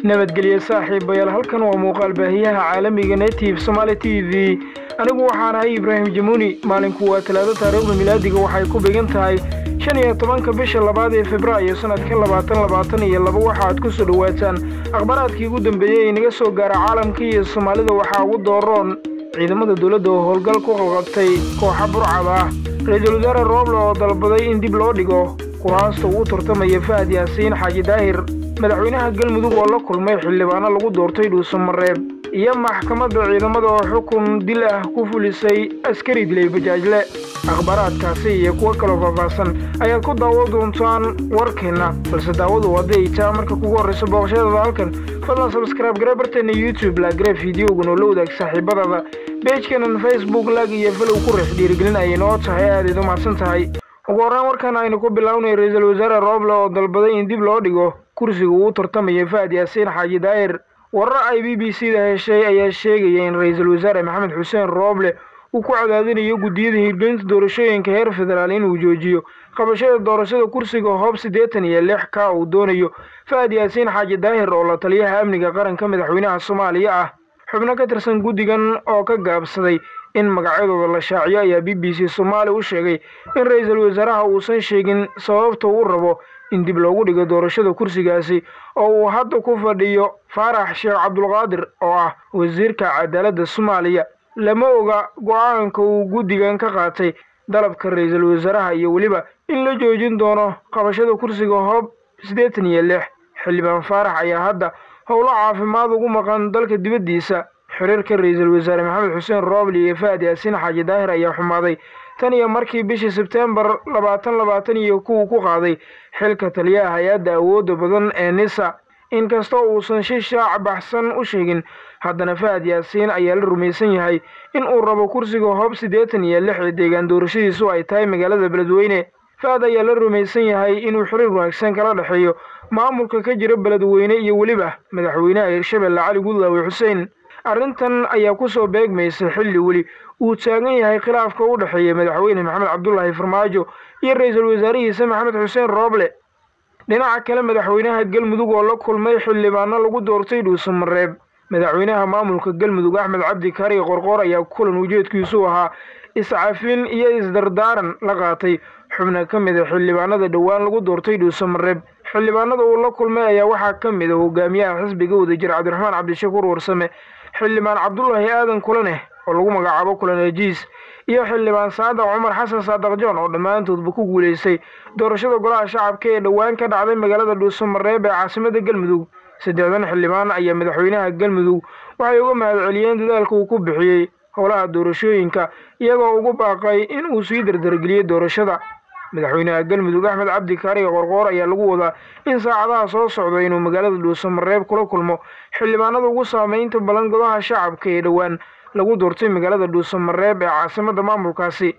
nabadgelyo saaxiibayaal halkan waa muuqaal baahiyaha caalamiga native somaali t v anigu waxaan ahay ibraahim jamuuni maalinku waa talaado taariikhda milaadiga waxay ku began tahay shan iyo tobanka bisha labaad ee februaayo sanadka labaatan labaatan iyo laba waxaaad ku soo dhowaataan akhbaaraadkii ugu dambeeyey ee inaga soo gaara caalamka iyo soomaalida waxaa ugu dooroon ciidamada dowladda oo howlgal ku qalqabtay kooxa burcad ah ra-iisul wasaare rooble oo dalbaday in dib loo dhigo kuraasta uu tartamaya fahad yaasiin xaaji daahir madaxweynaha galmudug oo la kulmay xildhibaano lagu doortay dhuusamareeb iyo maxkamadda ciidamada oo xukun dil ah ku fulisay askari dilay bajaajle akhbaaraadkaasi iyo kuwo kaloo faahfaahsan ayaad ku daawo doontaan warkeenna balse daawadu hadday taa marka kugu horrayso booqashadada halkan fadlan sabskraibe garee barteena youtube laagare fideogan oo la wadaag saaxiibadada beejkanan facebook lag iyo falow ku reex dhiirigelin ayay noo tahay aadayd u mahadsan tahay ugu horreyn warkan aynu ku bilownay ra-iisul wasaare rooble oo dalbaday in dib loo dhigo kursiga uu tartamaya fahad yaasiin xaaji daahir warar ay b b c da heshay ayaa sheegaya in ra-iisul wasaare maxamed xuseen rooble uu ku cadaadinayo guddiyada hirgelinta doorashooyinka heer federaal inuu joojiyo qabashada doorashada kursiga hoob siddeetan iyo lix ka uu doonayo fahad yaasiin xaaji daahir oo la taliyaha amniga qaranka madaxweynaha soomaaliya ah xubno ka tirsan guddigan oo ka gaabsaday in magacyadooda la shaaciyo ayaa b b c soomaali u sheegay in ra-iisul wasaaraha uusan sheegin sababta uu rabo in dib loogu dhigo doorashada kursigaasi oo uu hadda ku fadhiyo faarax sheekh cabdulqaadir oo ah wasiirka cadaaladda soomaaliya lama oga go-aanka uu guddigan ka qaatay dalabka ra-iisul wasaaraha iyo weliba in la joojin doono qabashada kursiga hoob siddeetan iyo lix xildhibaan faarax ayaa hadda howlo caafimaad ugu maqan dalka dibaddiisa xiriirka ra-iisul wasaare maxamed xuseen rooble iyo fahad yaasiin xaaji daahir ayaa xumaaday tan iyo markii bishii sebteembar labaatan labaatan iyo kuwa ku qaaday xilka taliyaha hay-adda awoodda badan ee nisa inkastoo uusan si shaac baxsan u sheegin haddana fahad yaasiin ayaa la rumaysan yahay in uu rabo kursiga hoob siddeetan iyo lix ee deegaan doorashadiisu ay tahay magaalada beledweyne fahad ayaa la rumaysan yahay inuu xiriir wanaagsan kala dhexeeyo maamulka ka jira beledweyne iyo weliba madaxweynaha hirshabelle cali gudlaawe xuseen arrintan ayaa ku soo beegmaysa xilli weli uu taagan yahay khilaafka u dhexeeya madaxweyne maxamed cabdulaahi farmaajo iyo ra-iisul wasaarihiisa maxamed xuseen rooble dhinaca kale madaxweynaha galmudug oo la kulmay xildhibaano lagu doortay dhuusamareeb madaxweynaha maamulka galmudug axmed cabdi kari qorqoor ayaa kulan ujeedkiisu ahaa iscafin iyo isdardaaran la qaatay xubna ka mid a xildhibaanada dhowaan lagu doortay dhuusamareeb xildhibaanada uu la kulmay ayaa waxaa ka mid a hogaamiyaha xisbiga wadajir cabdiraxmaan cabdishakuur warsame xildhibaan cabdulaahi aadan kulaneh oo lagu magacaabo kulan ejiis iyo xildhibaan saadac cumar xasan saadaq joon oo dhammaantoodba ku guulaystay doorashada golaha shacabka ee dhowaan ka dhacday magaalada dhuusamareeb ee caasimada galmudug saddexdan xildhibaan ayaa madaxweynaha galmudug waxay uga mahadceliyeen dadaalka uu ku bixiyey howlaha doorashooyinka iyagoo ugu baaqay in uu sii dardargeliyey doorashada madaxweynaha galmudug axmed cabdi kaariga qorqoor ayaa lagu wadaa in saacadaha soo socda inuu magaalada dhuusamareeb kula kulmo xildhibaanada ugu saameynta balan golaha shacabka ee dhowaan lagu doortay magaalada dhuusamareeb ee caasimadda maamulkaasi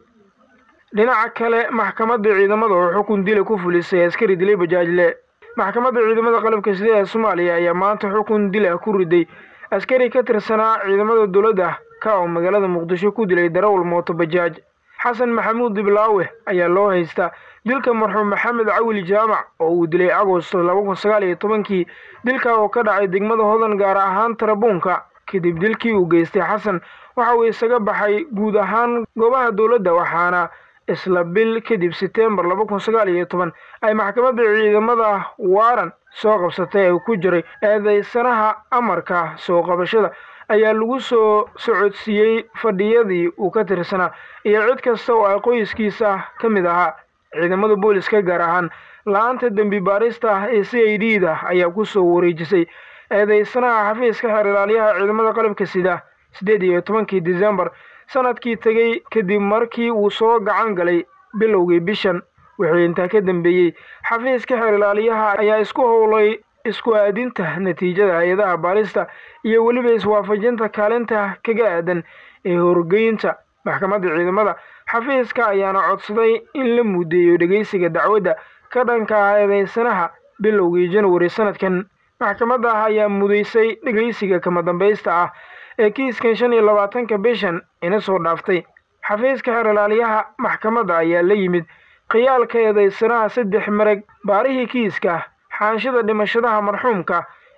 dhinaca kale maxkamadda ciidamada oo xukun dila ku fulisay askari dilay bajaajle maxkamadda ciidamada qalabka sida ee soomaaliya ayaa maanta xukun dil ah ku riday askari ka tirsanaa ciidamada dowladda ka oo magaalada muqdisho ku dilay darawal mooto bajaaj xasan maxamuud diblaawe ayaa loo haystaa dilka marxuum maxamed cawil jaamac oo uu dilay agosto laba kun sagaal iyo tobankii dilka oo ka dhacay degmada hodan gaar ahaan tarabuunka kadib dilkii uu geystay xasan waxa uu isaga baxay guud ahaan goobaha dowladda waxaana isla bil kadib seteembar laba kun sagaal iyo toban ay maxkamadda ciidamada waaran soo qabsatay ee ku jiray eedeysanaha amarka soo qabashada ayaa lagu soo socodsiiyey fadhiyadii uu ka tirsanaa iyo cid kasta oo ay qoyskiisa ka mid ahaa ciidamada booliska gaar ahaan la-aanta dembi baarista ah ee c i d da ayaa ku soo wareejisay eedeysanaha xafiiska xeer ilaaliyaha ciidamada qalabka sida siddeed iyo tobankii disembar sanadkii tegey kadib markii uu soo gacan galay bilowgii bishan wixii intaa ka dambeeyey xafiiska xeer ilaaliyaha ayaa isku howlay isku aadinta natiijada hay-adaha baarista iyo weliba iswaafajinta kaalinta kaga aadan ee horgeynta maxkamadda ciidamada xafiiska ayaana codsaday in la mudeeyo dhegeysiga dacwadda ka dhanka ah eedeysanaha bilowgii janwari sanadkan maxkamadda ah ayaa mudaysay dhegeysiga kama dambaysta ah ee kiiskan shan iyo labaatanka bishan ina soo dhaaftay xafiiska xeer ilaaliyaha maxkamadda ayaa la yimid khiyaalka eedeysanaha saddex marag baarihii kiiska xaanshida dhimashadaha marxuumka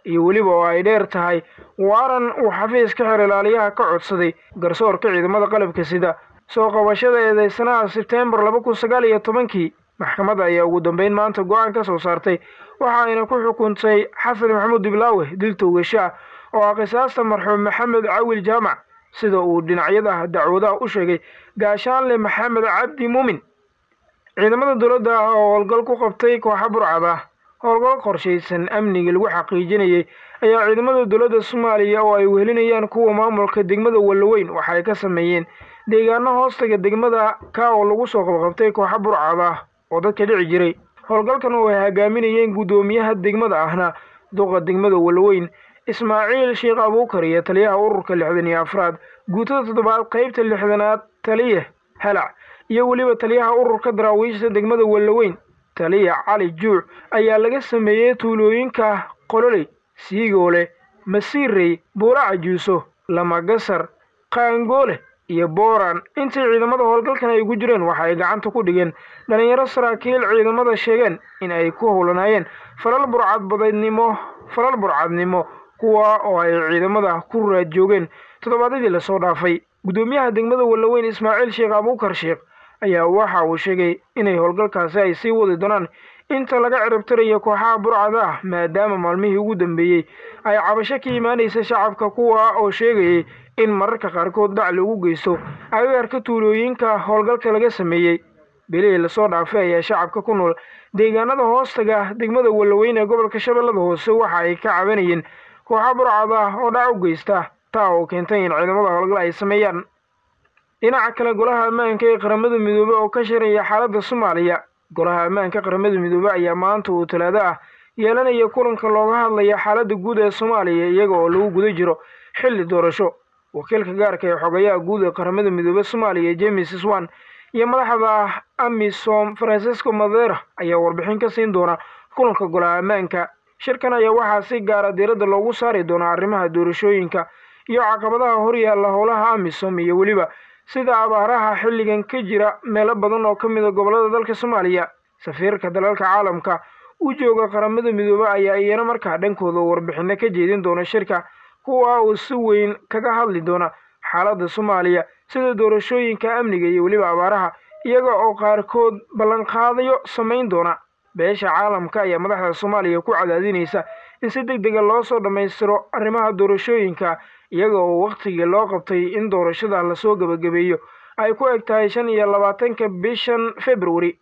iyo weliba oo ay dheer tahay waaran uu xafiiska xeer ilaaliyaha ka codsaday garsoorka ciidamada qalabka sida soo qabashada eedeysanaha sebteembar laba kun sagaal iyo tobankii maxkamadda ayaa ugu dambeyn maanta go-aan ka soo saartay waxa ayna ku xukuntay xasan maxamuud diblaawe dil toogasho ah oo ah qisaasta marxuum maxamed cawil jaamac sida uu dhinacyada dacwadaha u sheegay gaashaanle maxamed cabdi muumin ciidamada dowladda ah oo howlgal ku qabtay kooxa burcad ah howlgal qorshaysan amniga lagu xaqiijinayay ayaa ciidamada dowladda soomaaliya oo ay wehelinayaan kuwa maamulka degmada wallaweyn waxa ay ka sameeyeen deegaano hoostaga degmada ka oo lagu soo qabqabtay kooxa burcad ah oo dadka dhici jiray howlgalkan oo ay hogaaminayeen guddoomiyaha degmada ahna duqa degmada wallaweyn ismaaciil sheekh abuukar iyo taliyaha ururka lixdan iyo afraad guutada toddobaad qeybta lixdanaad taliya halac iyo weliba taliyaha ururka daraawiishta degmada wallaweyn taliya cali juuc ayaa laga sameeyey tuulooyinka qololey siigoole masiirey buula cajuuso lamagasar qaangoole iyo booran intii ciidamada howlgalkan ay ugu jireen waxa ay gacanta ku dhigeen dhalinyaro saraakiil ciidamada sheegeen in ay ku howlanaayeen falal burcadbadeednimo falal burcadnimo kuwa oo ay ciidamada ku raad joogeen toddobaadyadii lasoo dhaafay guddoomiyaha degmada wallaweyn ismaaciil sheekh abuukar sheekh ayaa waxa uu sheegay inay howlgalkaasi ay sii wadi doonaan inta laga ciribtirayo kooxaha burcada ah maadaama maalmihii ugu dambeeyey ay cabasho ka imaanaysa shacabka kuwa oo sheegayay in mararka qaarkood dhac lagu geysto agaarka tuulooyinka howlgalka laga sameeyey bilihii lasoo dhaafay ayaa shacabka ku nool deegaanada hoostaga degmada wallaweyn ee gobolka shabeellada hoose waxa ay ka cabanayeen kooxa burcad ah oo dhac u geysta taa oo keentay in ciidamada howlgal ay sameeyaan dhinaca kale golaha ammaanka ee qaramada midoobe oo ka shiraya xaaladda soomaaliya golaha ammaanka qaramada midoobe ayaa maanta uu talaado ah yeelanaya kulanka looga hadlaya xaaladda guud ee soomaaliya iyaga oo lagu guda jiro xilli doorasho wakiilka gaarka ee xogayaha guud ee qaramada midoobe soomaaliya james swan iyo madaxda amisom francisco madera ayaa warbixin ka siin doona kulanka golaha ammaanka shirkan ayaa waxaa si gaara diiradda loogu saari doonaa arrimaha doorashooyinka iyo caqabadaha horyaalla howlaha amisom iyo weliba sida abaaraha xilligan ka jira meelo badan oo ka mid a gobollada dalka soomaaliya safiirka dalalka caalamka u jooga qaramada midoobe ayaa iyana markaa dhankooda warbixino ka jeedin doona shirka kuwa uu si weyn kaga hadli doona xaaladda soomaaliya sida doorashooyinka amniga iyo weliba abaaraha iyaga oo qaarkood ballanqaadayo samayn doona beesha caalamka ayaa madaxda soomaaliya ku cadaadinaysa in si deg dega loo soo dhammaystiro arrimaha doorashooyinka iyaga oo wakhtigii loo qabtay in doorashada lasoo gebagabeeyo ay ku eg tahay shan iyo labaatanka bishan februari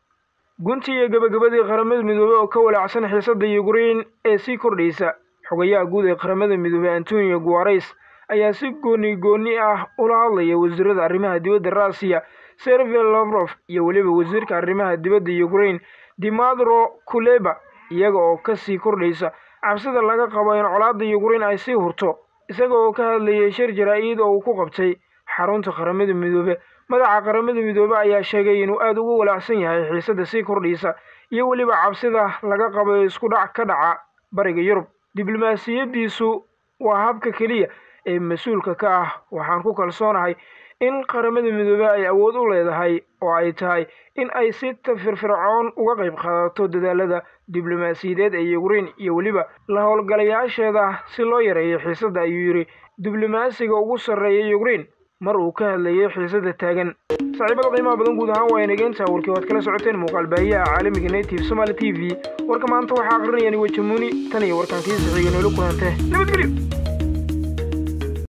guntii iyo gebagabadii qaramada midoobey oo ka walaacsan xiisadda yukrain ee sii kordhaysa xogayaha guud ee qaramada midoobey antonio guares ayaa si gooni gooni ah ula hadlaya wasiirada arrimaha dibadda rusiya sergey lafrof iyo weliba wasiirka arrimaha dibadda yukrain dimadro kuleba iyaga oo kasii kordhaysa cabsida laga qabo in colaadda yukrain ay sii hurto isaga oo ka hadlayay shir jaraa-id oo uu ku qabtay xarunta qaramada midoobe madaxa qaramada midoobe ayaa sheegay inuu aada ugu walaacsan yahay xiisadda sii kordhaysa iyo weliba cabsida laga qabo ee isku dhac ka dhaca bariga yurub diblomaasiyaddiisu waa habka keliya ee mas-uulka ka ah waxaan ku kalsoonahay in qaramada midoobe ay awood u leedahay oo ay tahay in ay si firfircoon uga qayb qaadato dadaalada diblomaasiyadeed ee yukrain iyo weliba la howlgalayaasheeda si loo yareeyo xiisadda ayuu yidhi diblomaasiga ugu sarreeya yukrain mar uu ka hadlayay xiisadda taagan saaxiibada qiimaha badan guud ahaan waa inageenta warkii waad kala socoteen muuqaal baahiyaha caalamiga native somaali t v warka maanta waxaa aqrinayaan wajamuuni tan iyo warkaan kiisa xiga noola kulante nabadgelyo